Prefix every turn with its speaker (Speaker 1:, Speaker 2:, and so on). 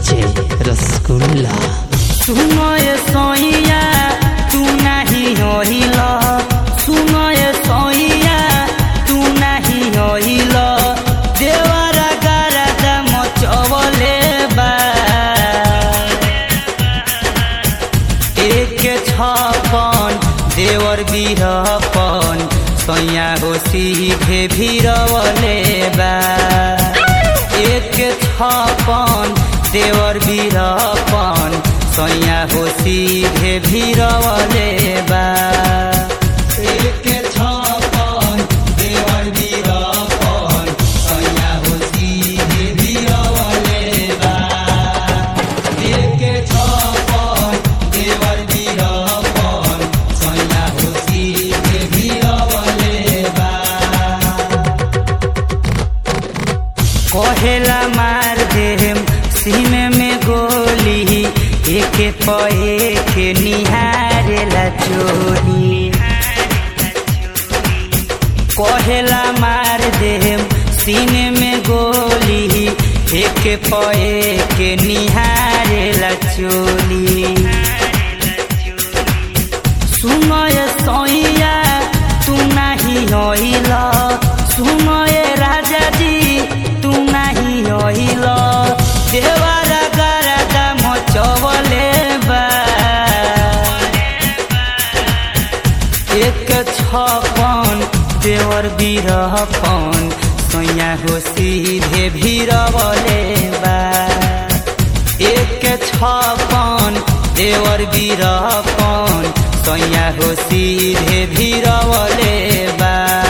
Speaker 1: DJ rasgulla
Speaker 2: सुनय सोइया तू नाही होइल सुनय सोइया तू नाही होइल देवरा गारदा मचवले बा एक छपन देवर बिरपन सैया हो सीधे भिरवले बा एक छपन देवर बिरपन सैया हो सीधे भिरवले बा एक छपन देवर बिरपन सैया हो सीधे भिरवले बा एक छपन देवर बिरपन सैया हो सीधे भिरवले बा कहेला मार देम सीने में गोली एक पे एक निहारेला चोली कहेला मार देम सीने में गोली एक पे एक निहारेला चोली सुनय सैया तू नाही होइल सुनय राजा जी तू नाही होइल देवारा गारादा मचवले बा एक छपन देवर बिरहपन सैया हो सीधे भिरवले बा एक छपन देवर बिरपन सैया हो सीधे भिरवले बा